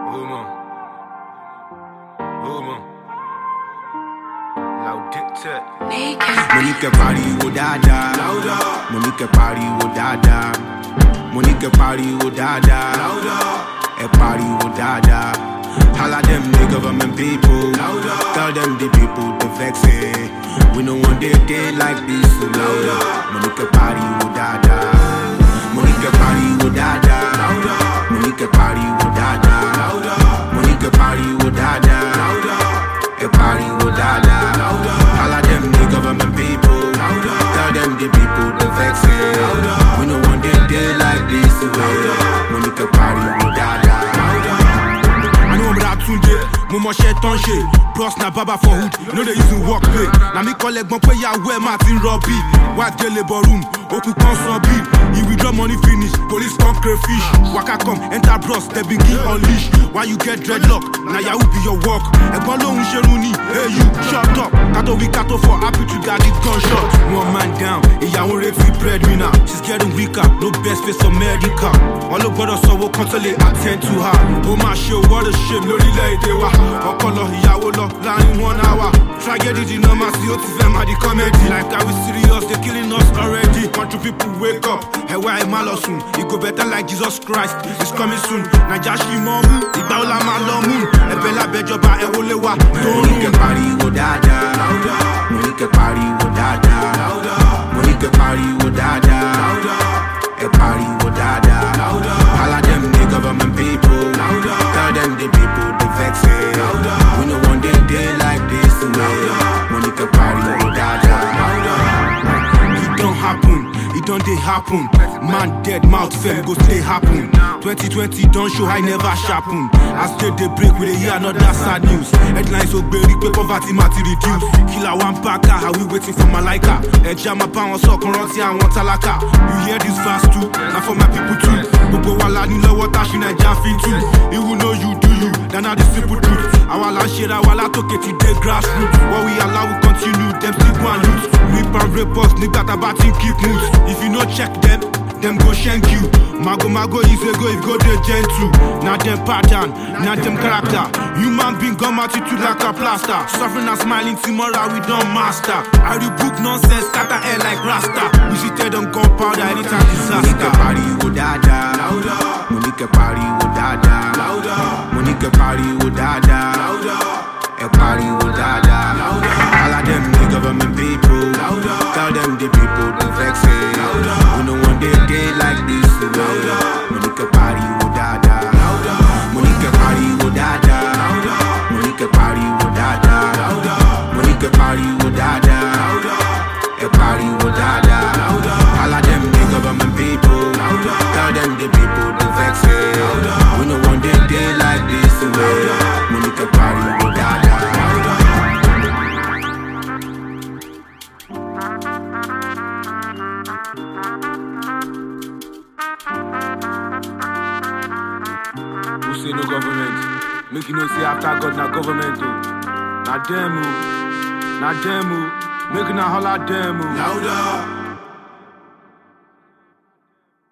Woman. Woman. Laudite. Monique pariwo dáadáa. Monique pariwo dáadáa. Monique pariwo dáadáa. Ẹ pariwo dáadáa. Holla them the government people. Tell them the people to vex it. We no want day day like this. So louder. Monique pariwo dáadáa. Monique pariwo dáadáa. Monique pariwo dáadáa. Monique pariwo dáadáa. Ẹ pariwo dáadáa. Holla them the government people. Tell them the people to vex it. We no want day day like this. So Monique pariwo dáadáa. I know I'm rap tunde, mo mọ ṣe tán ṣe. Bros na baba for hood, no dey use him work play. Na mi kọ́ lẹ́gbọ́n pé yàwó ẹ̀ máa ti ń rọbí. White dey labour room, okùn kan san bill. He withdraw money finish, police come crayfish. Waka come, enter bros, they begin unleash. Why you get dreadlock? Na yahoo be your work. Ẹ̀gbọ́n lòun ṣerun ni, hey you, shut up. Kátó wí kátó for happy to get it gunshot. One man down, ìyàwó retí breadwinner. She's getting weaker, no best face for medical. Wọ́n ló gbọ́dọ̀ sanwó kan tó lè attend to her. Ó máa ṣe what a shame lórílẹ̀‐èdè wa. Ọkọ lọ, ìyàwó lọ, láàrin one hour. Tragedy di normal sí ó ti fẹ́ máa di comedy. Like are we serious? They killing us already. Country people wake up. Ẹ̀wá ẹ̀ má lọ sùn. E go better like Jesus Christ. It's coming soon. Naija ṣì mọ́ mú. Ìgbà wo la máa lọ mú? Ẹ̀bẹ̀ lábẹ́jọba ẹ̀ wọlé wa. Tó ń Monique rún. pariwo dáadáa. Monique pariwo dáadáa. Monique pariwo dáadáa. Ẹ pariwo dáadáa. Holla them the government people. Tell them the people to vex it. We no want day day like this. Monique pariwo dáadáa. It don't happen, it don't dey happen. Man dead, mouth fell, go stay happen. 2020 don't show I never sharpen. As day they break, we dey hear another sad news. Headlines so gberi pé poverty ma ti reduce. Killer one packer, how we waiting for Malaika? Ẹja máa bá wọn sọ̀kan rántí àwọn tálákà. You hear this fast too, na for my people too. Gbogbo wa la ní lọ́wọ́ tá a ṣe Naija fi tù. Even know you do you, then na the simple truth. Àwa la ń ṣera wa látòkè ti dé grassroots. What we allow we continue, dem still go and loot. Rip and rape us nígbà tá a bá ti ń keep mood. If you no check them, dem go shank you. Mago mago is a go if go dey gentle. Na dem pattern, na dem character. Human being gum attitude like a plaster. Suffering and smiling tomorrow we don master. I rebuke nonsense, scatter air like rasta. We seated on gunpowder anytime Monique disaster. pariwo dáadáa. Monique pariwo dáadáa. Monique pariwo dáadáa. Ẹ pariwo dáadáa. Holla them the government people. Tell them the people to vex it. We no want day day like this. Monique pariwo dáadáa. Monique pariwo dáadáa. Monique pariwo dáadáa. Monique pariwo dáadáa. Ẹ pariwo dáadáa. Holla them the government people. Tell them the people to vex it. We no want day day like this. Monique pariwo dáadáa. Who say no government? Make you know say after God na government o. Na dem o. Na dem o. Make una holla dem o. Louder.